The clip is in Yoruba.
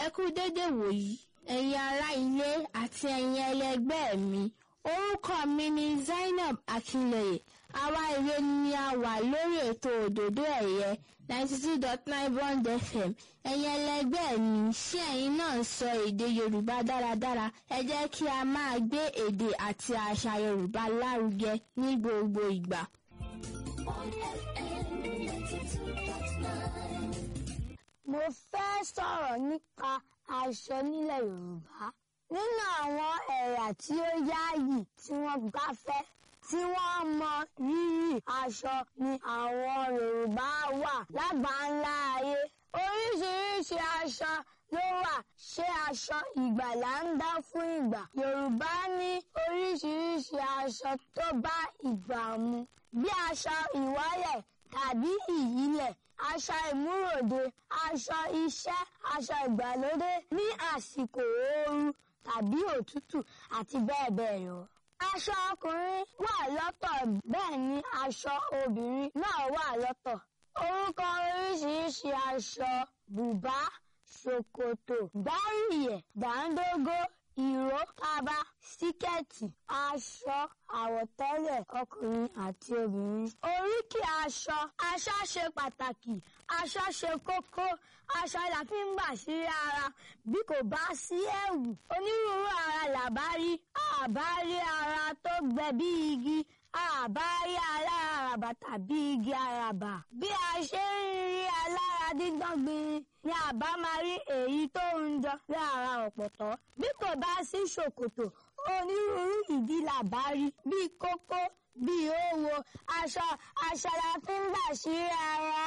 ẹ kú dédé wòyí ẹ̀yin ará ilé àti ẹ̀yin ẹlẹgbẹ́ mi orúkọ mi ni Zainab Akinleye àwa ìwé ni a wà lórí ètò òdòdó ẹ̀yẹ ninety two dot nine bond fm ẹ̀yin ẹlẹgbẹ́ mi ṣé ẹ̀yin náà ń sọ èdè Yorùbá dáradára ẹ jẹ́ kí a máa gbé èdè àti àṣà Yorùbá lárugẹ ní gbogbo ìgbà. Mo fẹ́ sọ̀rọ̀ nípa aṣọ nílẹ̀ Yorùbá. Nínú àwọn ẹ̀yà tí ó yáàyì tí wọ́n gbáfẹ́ tí wọ́n mọ rírì aṣọ ni àwọn Yorùbá wà lágbàńlá ayé. Oríṣiríṣi aṣọ ló wà ṣé aṣọ ìgbàlà ń dá fún ìgbà. Yorùbá ní oríṣiríṣi aṣọ tó bá ìgbà mu bí aṣọ ìwọ́lẹ̀ tàbí ìyílẹ̀ aṣọ ìmúròde aṣọ iṣẹ́ aṣọ ìgbàlódé ní àsìkò ooru tàbí òtútù àti bẹ́ẹ̀ bẹ́ẹ̀ lọ. aṣọ ọkùnrin wà lọ́tọ̀ bẹ́ẹ̀ ni aṣọ obìnrin náà wà lọ́tọ̀. orúkọ oríṣiríṣi aṣọ bùbá ṣòkòtò gbáríyẹ̀ dáńdógó ìró kaba síkẹ́ẹ̀tì aṣọ àwọ̀tẹ́lẹ̀ ọkùnrin àti obìnrin. oríkì aṣọ aṣọ ṣe pàtàkì aṣọ ṣe kókó aṣọ la fi ń gbà sí ara bí kò bá sí ẹ̀wù onírúurú ara làbá rí àbá rí ara tó gbẹ bí igi àbá rí aláràbà tàbí igi àràbà bí a ṣe ń rí alára dídán gbin ni àbá máa rí èyí tó ń jọ lára ọ̀pọ̀tọ́ bí kò bá sí ṣòkòtò onírúurú ìdí làbá rí bí kókó bí òwò aṣọ aṣọ la fi ń gbà sí ara.